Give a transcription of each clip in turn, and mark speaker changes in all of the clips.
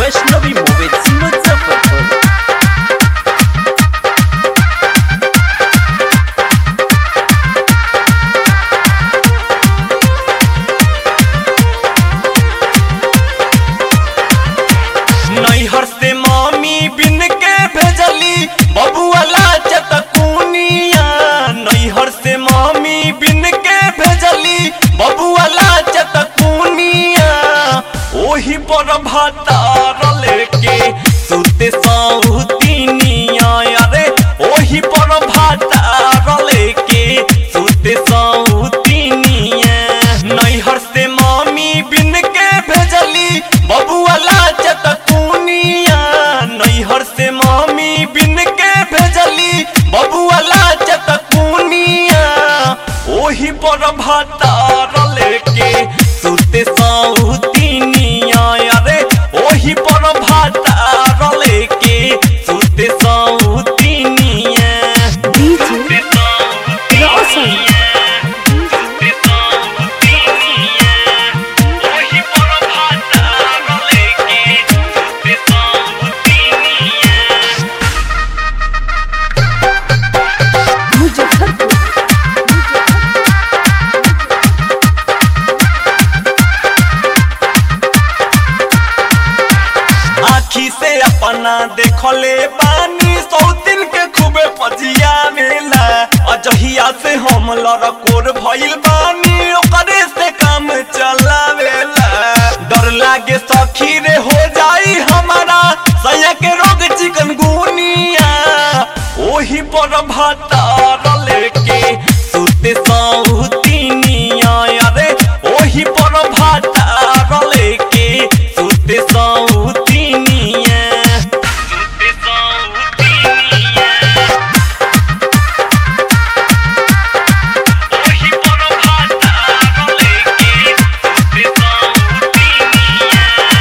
Speaker 1: Vaishnavi movies Muzaffarpur
Speaker 2: नैहर से मामी बिन के भेजली बबुआ लाचत कुनिया नैहर से मामी बिन के भेजली बबुआ लाचत कुनिया ओही पर भातार लेके सुते सौतिनिया अरे ओही पर भातार लेके सुते सौतिनिया नैहर से मामी बिन के भेजली बबुआ लाचत कुनिया नैहर से मामी बिन के भेजली बबुआ लाचत कुनिया ओही पर भातार लेके सुते सौतिनिया अरे ओही पर भातार लेके सुते सौतिनिया
Speaker 3: DJ Rawson. मुजफ्फरपुर
Speaker 2: आखी से अपना देखले पानी सौतिन के खूबे पजिया मेला अजहिया से हम लड़कोर भइल बानी ओकरे से काम चलावेला डर लागे सखी रे हो जाई हमारा सया के रोग चिकन गुनिया ओही पर भातार लेके सुते सौतिनिया अरे ओही पर भातार लेके सुते सौतिनिया सुते सौतिनिया ओही पर भातार लेके सुते सौतिनिया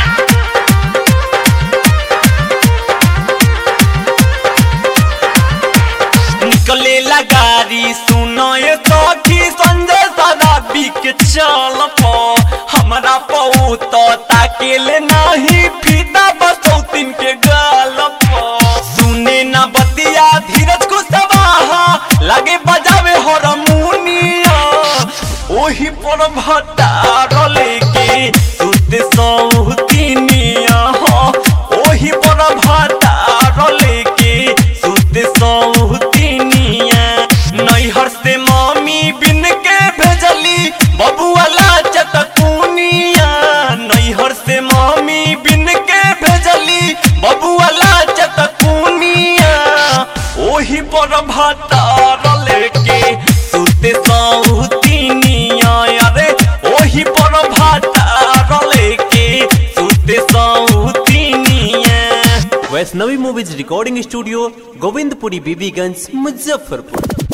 Speaker 2: निकले गाड़ी सुनो ये सखी संजय सदा के चल पो हमरा पऊ तो ताकेले नाही फीता बसौतिन के गाल पो सुने ना बतिया धीरज को सवाहा लगे बजावे हरमुनिया ओही पर भटार लेके सुते सौतिनिया हो ओही पर भटार लेके सुते सौतिनिया नैहर से मामी बिन के भेजली बबुआ लाचत कुनिया नैहर से मामी बिन के भेजली बबुआ लाचत कुनिया ओही पर भातार लेके सुते सौतिनिया अरे ओही पर भातार लेके सुते सौतिनिया
Speaker 1: Vaishnavi movies recording studio Govindpuri Bibiganj Muzaffarpur